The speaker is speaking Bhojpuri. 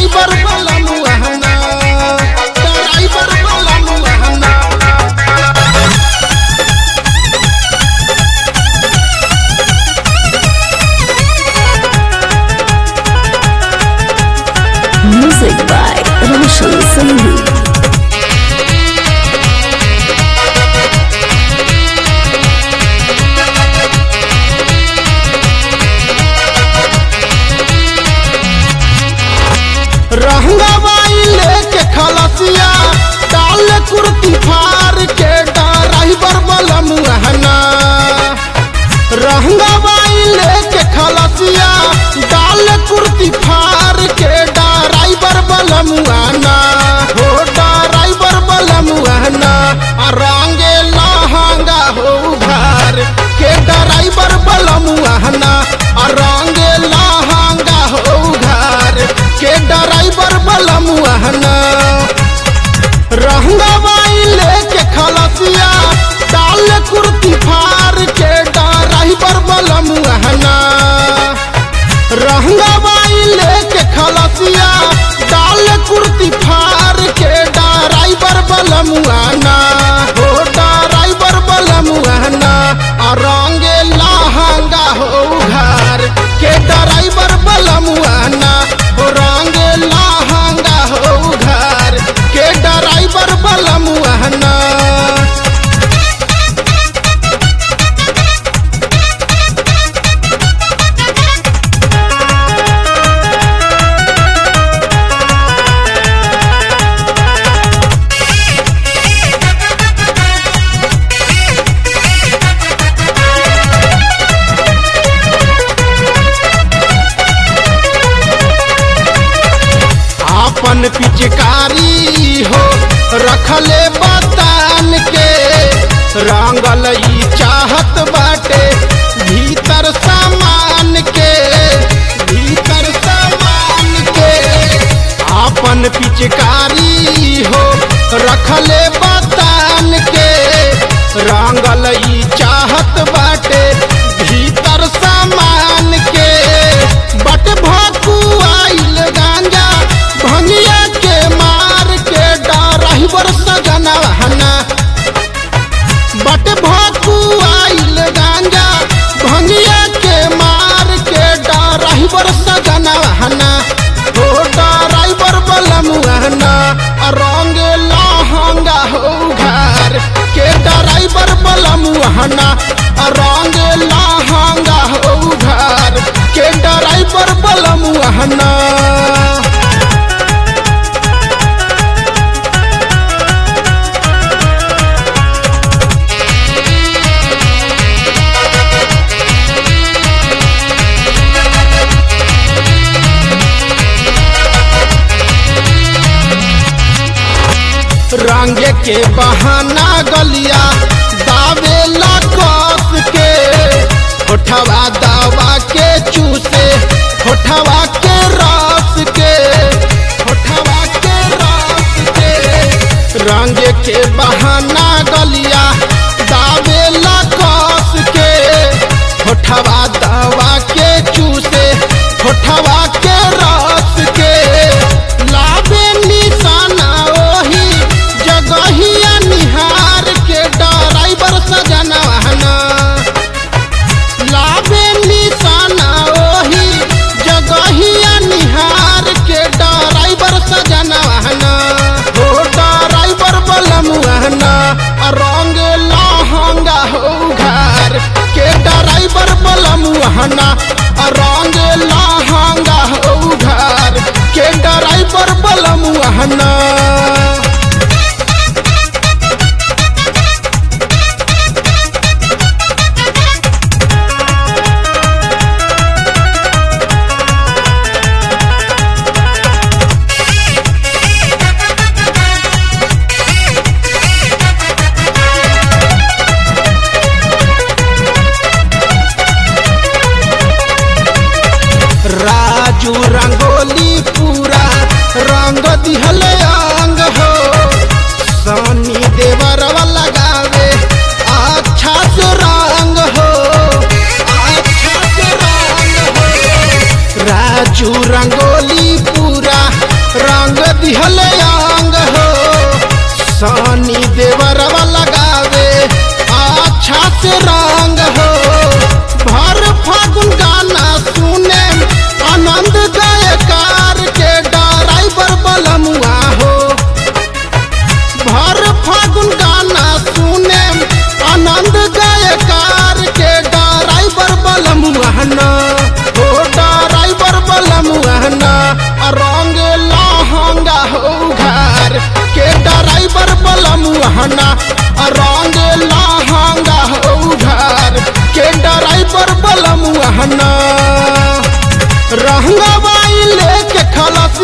ड्राइवर वाला मुहना ड्राइवर वाला मुहना Music by Roshan Singh. रहंगवाई लेके खलसिया काल कुर्ती फार के ड्राइवर वाला मुहना रहंगवाई लेके खलसिया डाल कुर्ती फार के ड्राइवर वाला मुहना हो ड्राइवर वाला मुहना आ रंगे लहंगा हो घर के ड्राइवर वाला मुहना आ रंगे लहंगा हो घर के ड्राइवर वाला मुहना रहंगवाई लेके खलसिया डाल कुर्ती फार के ड्राइवर वाला मुहना रहंगवाई लेके खलसिया डाल कुर्ती फार के ड्राइवर वाला मुहना हो ड्राइवर वाला मुहना आ रंगे लहंगा हो घर के ड्राइवर वाला मुहना हो रंगे लहंगा हो घर के ड्राइवर वाला मुहना आपन पिचकारी हो रखले बतान के रंगल ई चाहत बाटे भीतर सामान के भीतर सामान के आपन पिचकारी हो रखले बतान के रंगल ई चाहत बाटे भीतर सामान के बट भकुआइल गांजा भंगिया के मार के ड्राइवर सजना हना बट भकुआइल गांजा भंगिया के मार के ड्राइवर सजना हना हो ड्राइवर वाला मुहना रंग लहंगा हो घर के ड्राइवर वाला मुहना रंग लहंगा हो घर के ड्राइवर वाला मुहना रंग के बहाना गलिया दावेला कस के होठवा दवा के चूसे होठवा के रस के होठवा के रस के रंग के बहाना गलिया दावेला कस के होठवा दवा के चूसे होठवा के रस के लाबे निशाना ओही जगहिया निहार के ड्राइवर सजना हना लाबे निशाना ओही जगहिया निहार के ड्राइवर सजना हना हो ड्राइवर वाला मुहना रंग लहंगा हो घर के ड्राइवर वाला मुहना रंग लहंगा हो घर के ड्राइवर वाला मुहना राजू रंगोली पूरा रंग दिहले के ड्राइवर बलमुआना रहंगवाई लेके खलस